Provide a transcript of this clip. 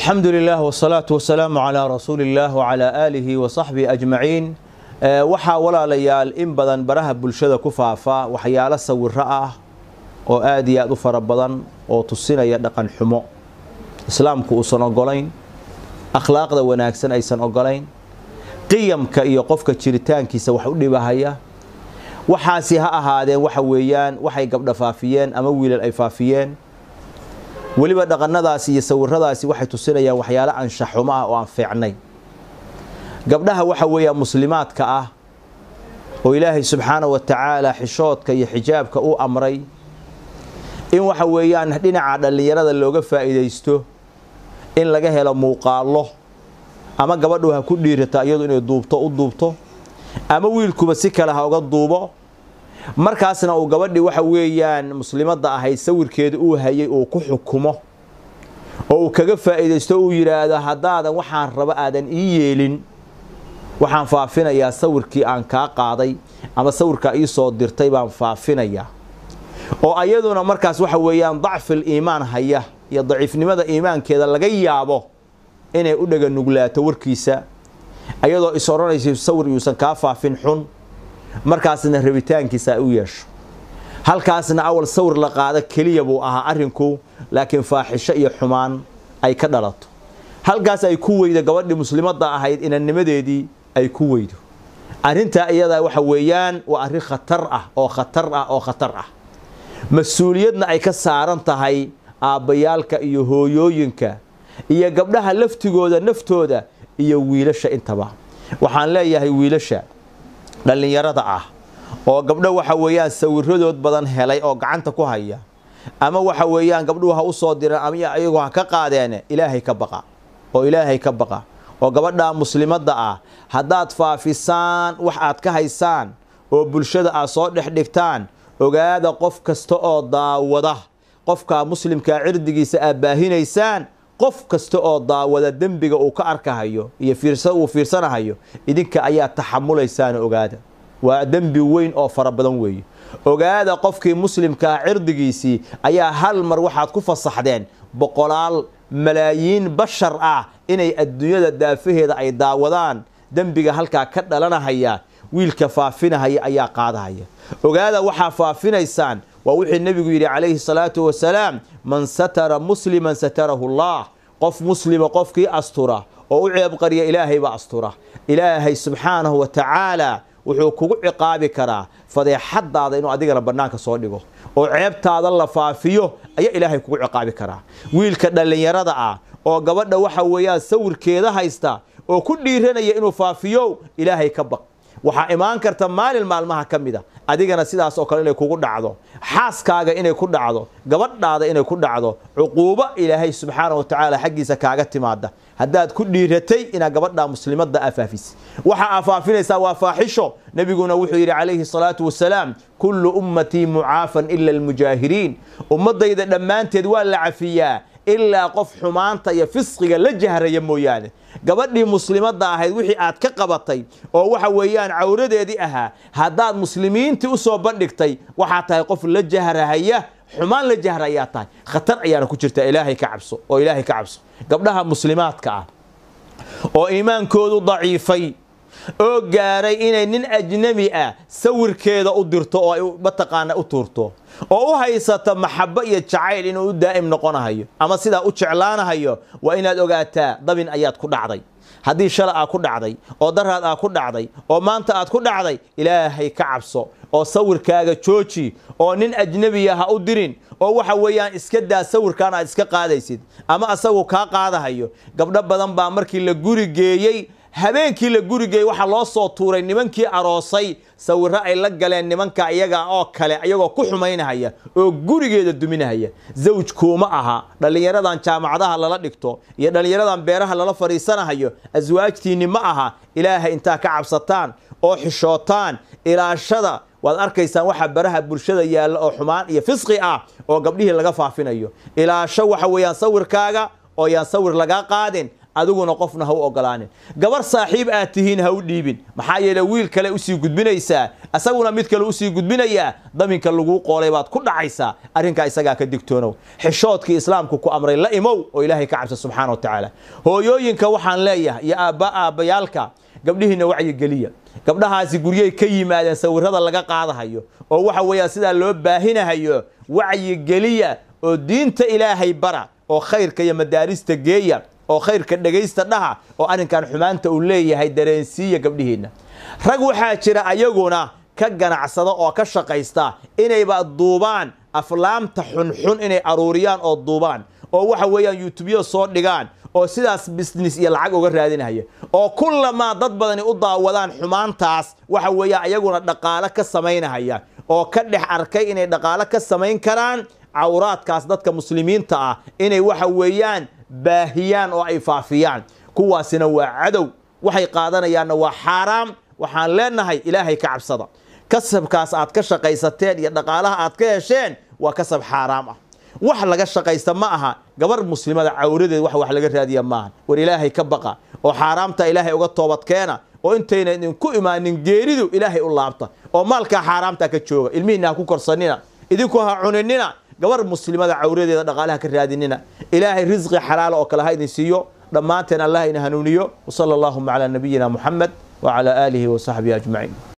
alxamdu lilah wsalaatu wasalaamu calaa rasuuli illah wcalaa aalihi wa saxbihi ajmaciin waxaa walaalayaal in badan baraha bulshada ku faafa waxyaalo sawiro ah oo aad iyo aad u fara badan oo tusinaya dhaqan xumo islaamku uusan ogolayn akhlaaqda wanaagsan aysan ogolayn qiyamka iyo qofka jiritaankiisa wax u dhibahaya waxaasi ha ahaadeen waxa weeyaan waxay gabdha faafiyeen ama wiilal ay faafiyeen weliba dhaqanadaasi iyo sawiradaasi waxay tusinayaan waxyaalo anshaxumo ah oo aan fiicnay gabdhaha waxa weeyaan muslimaadka ah oo ilaahay subxaana wa tacaala xishoodka iyo xijaabka u amray in waxa weeyaan dhinaca dhallinyarada looga faa'iidaysto in laga helo muuqaallo ama gabadhu ha ku dhiirata iyadu inay duubto u duubto ama wiilkuba si kale ha uga duubo markaasna uu gabadhii waxa weeyaan muslimadda ahayd sawirkeeda uu hayay uu ku xukumo oo uu kaga faa'iidaysto uu yidhaahdo haddaadan waxaan rabo aadan ii yeelin waxaan faafinayaa sawirkii aan kaa qaaday ama sawirkaa ii soo dirtay baan faafinayaa oo ayaduna markaas waxa weeyaan dacfil iimaan haya iyo daciifnimada iimaankeeda laga yaabo inay u dhaga nuglaato warkiisa ayadoo is odhanaysa sawir yuusan kaa faafin xun markaasna rabitaankiisa ay u yeesho halkaasna awal sawir la qaado keliya buu ahaa arrinku laakiin faaxisho iyo xumaan ay ka dhalato halkaas ay ku weydo gabadhii muslimadda ahayd inannimadeedii ay ku weydo arrintaa iyadaa waxa weeyaan waa arrin khatar ah oo khatar ah oo khatar ah mas-uuliyadna ay ka saaran tahay aabbayaalka iyo hooyooyinka iyo gabdhaha laftigooda naftooda iyo wiilasha intaba waxaan leeyahay wiilasha dhallinyarada ah oo gabdho waxa weeyaan sawiradood badan helay oo gacanta ku haya ama waxa weeyaan gabdhuhu ha u soo direen ama iyagu ha ka qaadeene ilaahay ka baqa oo ilaahay ka baqa oo gabadha muslimadda ah haddaad faafisaan wax aad ka haysaan oo bulshada aad soo dhex dhigtaan ogaada qof kasta oo daawada qofkaa muslimkaa cirdigiisa aad baahinaysaan qof kasta oo daawada dembiga uu ka arkahayo iyo uu fiirsanahayo idinka ayaa taxamulaysaan ogaada waa dembi weyn oo fara badan weeye ogaada qofkii muslimkaa cirdigiisii ayaa hal mar waxaad ku fasaxdeen boqolaal malaayiin bashar ah inay adduunyada daafaheeda ay daawadaan dembiga halkaa ka dhalanahaya wiilka faafinahaya ayaa qaadahaya ogaada waxaa faafinaysaan waa wixii nebigu yidhi calayhi salaatu wasalaam man satara musliman satarahu allah qof muslima qofkii astura oo u ceebqariya ilaahay baa astura ilaahay subxaanahu wa tacaala wuxuu kugu ciqaabi karaa fadeexadaada inuu adigana bannaanka soo dhigo oo ceebtaada la faafiyo ayaa ilaahay kugu ciqaabi karaa wiilka dhallinyarada ah oo gabadha waxa weeyaan sawirkeeda haysta oo ku dhiiranaya inuu faafiyo ilaahay ka baq waxaa imaan karta maalin maalmaha ka mid a adigana sidaas oo kale inay kugu dhacdo xaaskaaga inay ku dhacdo gabadhaada inay ku dhacdo cuquubo ilaahay subxaana wa tacaala xaggiisa kaaga timaada haddaad ku dhiiratay inaad gabadha muslimadda aa faafisay waxa aa faafinaysaa waa faaxisho nebiguna wuxuu yidhi calayhi salaatu wasalaam kullu ummatii mucaafan ila almujaahiriin ummaddayda dhammaanteed waa la cafiyaa ilaa qof xumaanta iyo fisqiga la jahraya mooyaane gabadhii muslimadda ahayd wixii aad ka qabatay oo waxa weeyaan cawradeedii ahaa haddaad muslimiintii u soo bandhigtay waxaa tahay qof la jahrahaya xumaan la jahra ayaa tahay khatar ayaana ku jirta ilaahay ka cabso oo ilaahay ka cabso gabdhaha muslimaadka ah oo iimaankoodu daciifay oo gaaray inay nin ajnabi ah sawirkeeda u dirto oo ay mataqaana u tuurto oo u haysata maxabo iyo jacayl inuu u daa'im noqonahayo ama sidaa u jeclaanahayo waa inaad ogaataa dabin ayaad ku dhacday haddii shala aad ku dhacday oo daraad aad ku dhacday oo maanta aad ku dhacday ilaahay ka cabso oo sawirkaaga jooji oo nin ajnebiya ha u dirin oo waxa weeyaan iska daa sawirkaan aad iska qaadaysid ama asagu kaa qaadahayo gabdho badan baa markii la guri geeyey habeenkii la gurigeey waxaa loo soo tuuray nimankii aroosay sawiro ay la galeen nimanka iyaga oo kale iyagoo ku xumaynahaya oo gurigeeda duminahaya zawj kuuma aha dhallinyaradan jaamacadaha lala dhigto iyo dhallinyaradan beeraha lala fadhiisanahayo aswaajtiinni ma aha ilaahay intaa ka cabsataan oo xishootaan ilaashada waad arkaysaan waxa baraha bulshada yaalla oo xumaan iyo fisqi ah oo gabdhihii laga faafinayo ilaasho waxa weeyaan sawirkaaga oo yaan sawir lagaa qaadin adiguna qofna ha u ogolaanin gabar saaxiib aad tihiin ha u dhiibin maxaa yeele wiil kale usii gudbinaysaa isaguna mid kale usii gudbinayaa daminka laguu qoolay baad ku dhacaysaa arrinkaa isagaa ka digtoonow xishoodkii islaamku ku amray la imow oo ilaahay ka cabsa subxaana wa tacaala hooyooyinka waxaan leeyahay iyo aabba aabbayaalka gabdhihiinna wacyigeliya gabdhahaasi guryay ka yimaadeen sawirada laga qaadahayo oo waxa weeyaan sidaa loo baahinahayo wacyigeliya oo diinta ilaahay bara oo khayrka iyo madaarista geeya oo khayrka dhegaysta dhaha oo arrinkan xumaanta uu leeyahay dareensiiya gabdhihiinna rag waxaa jira ayaguna ka ganacsada oo ka shaqaysta inayba duubaan aflaamta xunxun inay aruuriyaan oo duubaan oo waxa weeyaan yuutubyada soo dhigaan oo sidaas business iyo lacag uga raadinaya oo kullamaa dad badani u daawadaan xumaantaas waxa weeyaan ayaguna dhaqaalo ka samaynahaya oo ka dhex arkay inay dhaqaalo ka samayn karaan cawraadkaas dadka muslimiinta ah inay waxa weeyaan baahiyaan oo ay faafiyaan kuwaasina waa cadow waxay qaadanayaanna waa xaaraam waxaan leenahay ilaahay ka cabsada kasabkaas aad ka shaqaysateen iyo dhaqaalaha aad ka hesheen waa kasab xaaraam ah wax laga shaqaysta ma aha gabar muslimada cawradeed wax wax laga raadiya maaha war ilaahay ka baqa oo xaaraamta ilaahay uga toobadkeena oo intayna idinku imaanin geeridu ilaahay u laabta oo maalkaa xaaraamta ka jooga ilmihiina ha ku korsanina idinku ha cuninina gabar muslimada cawradeeda dhaqaalaha ka raadinina ilaahay risqi xalaala oo kale ha idin siiyo dhammaanteen allah ina hanuuniyo wsala allahuma calaa nabiyina muxamed wacalaa aalihi wasaxbihi ajmaciin